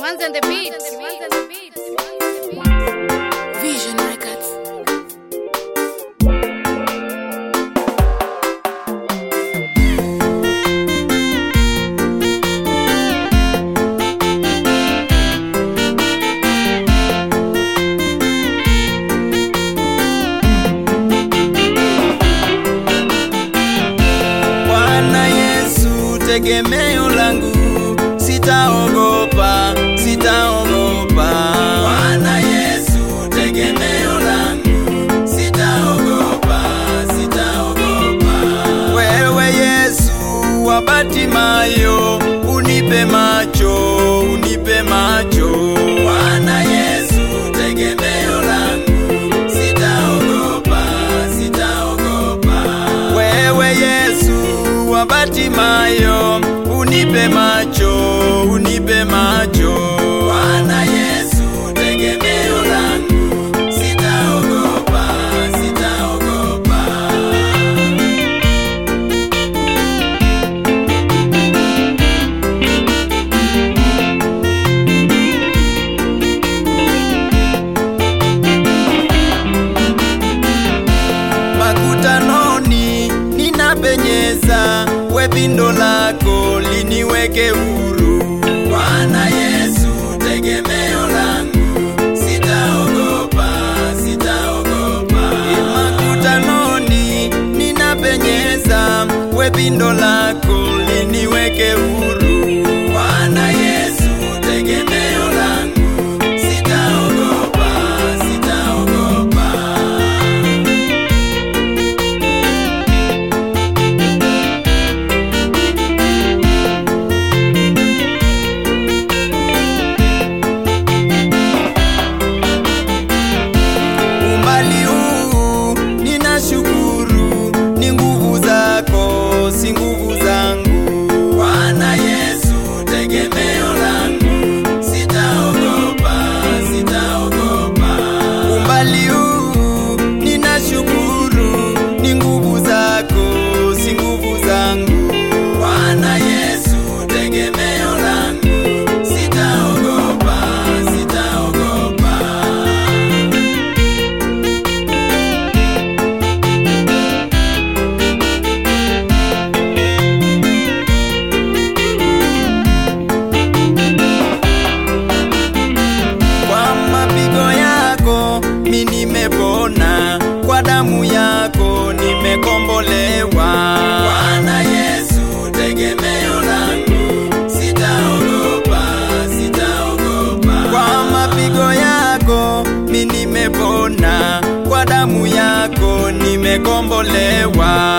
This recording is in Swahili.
Kiwanza and the beat. Vision Records. Bwana Yesu tegemeo langu, sitaogopa, sitaogopa. Bwana Yesu tegemeo langu, sitaogopa, sitaogopa. Wewe Yesu wa Batimayo, unipe macho, unipe macho. Bwana Yesu tegemeo langu, sitaogopa, sitaogopa. Wewe Yesu wa Batimayo, unipe macho, unipe macho. Bwana Yesu tegemeo langu, sitaogopa, sitaogopa. makutanoni ninapenyeza, we pindo lako liniweke huru. Bwana Yesu tegemeo langu, sitaogopa, sitaogopa. Makutanoni ninapenyeza, we pindo lako liniweke huru. Bwana Yesu tegemeo langu, sitaogopa, sitaogopa. umbali huu ninashukuru, ni nguvu zako, si nguvu zangu. Bwana Yesu tegemeo langu, sitaogopa, sitaogopa. Umbali huu ninashukuru, ni nguvu zako, si nguvu zangu. Bwana Yesu tegemeo langu, sitaogopa, sitaogopa. kwa mapigo yako mi nimepona, kwa damu yako nimekombolewa. Bwana Yesu tegemeo langu, sitaogopa, sitaogopa. Kwa mapigo yako mi nimepona, kwa damu yako nimekombolewa.